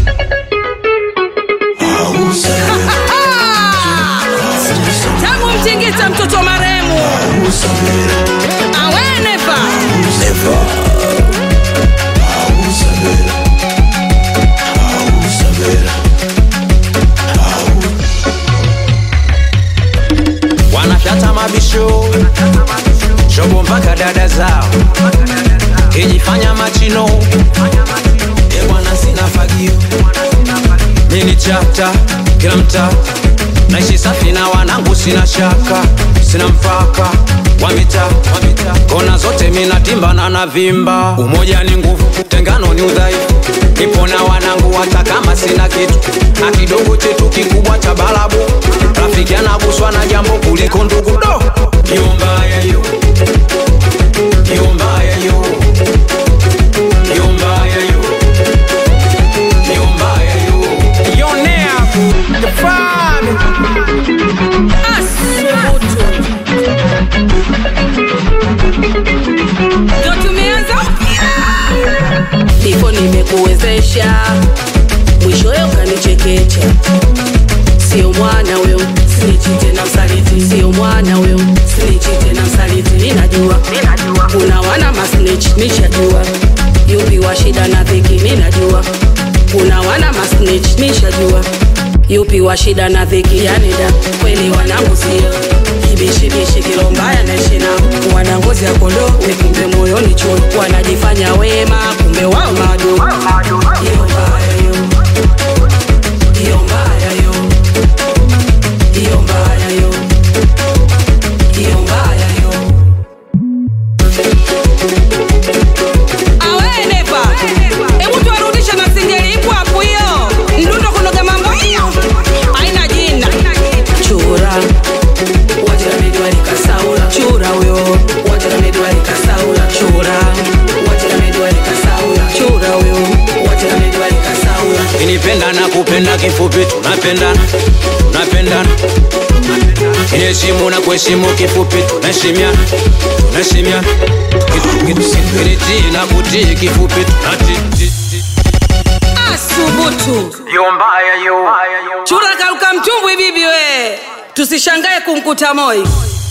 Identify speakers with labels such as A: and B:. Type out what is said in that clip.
A: tangu mtingita mtoto maremu aweneva
B: wanafyata mabisho shobo mpaka dada zao kijifanya machino e bwana sina fagio mini chata kila mtaa naishi safi na wanangu sina shaka sina mpaka wa mitaa kona zote minatimba na navimba umoja ni nguvu tengano ni udhaifu nipo na wanangu hata kama sina kitu na kidogo chetu kikubwa cha balabu rafiki anaguswa na jambo kuliko ndugu do hiyo mbaya hiyo hiyo mbaya hiyo hiyo mbaya hiyo hiyo mbaya hiyo yonea the fan
A: asubutu ndo tumeanza ndivyo nimekuwezesha mwishowe ukanichekecha sio mwana huyo sinichi tena msaliti sio mwana huyo sinichi tena msaliti ninajua kuna wana masnich nishajua yupi wa shida na dhiki ninajua kuna wana masnich nishajua yupi wa shida na dhiki yanida kweli wanangu sio kibishibishi kilo mbaya naishi nao wana ngozi ya kondoo wekumbe moyoni chuo wanajifanya wema kumbe wao maadui hiyo mbaya hiyo hiyo mbaya hiyo hiyo mbaya hiyo hiyo mbaya hiyo aweneva hebu tuwarudishe na singeli ipo hapo hiyo mdundo kunoga mambo hiyo aina jina chura wajiramediwarikasaula chura huyo wajiramediwarikasaula chura wajiramediwarikasaula chura huyo wajiramediwarikasaula
B: kinipenda na kupenda kifupi tunapendana tunapendana kiniheshimu na kuheshimu kifupi tunaheshimiana tunaheshimiana kinitii na kutii kifupi tunatii
A: asubutu
B: hiyo mbaya hiyo
A: chura karuka mtumbwi bibi we tusishangae kumkuta moi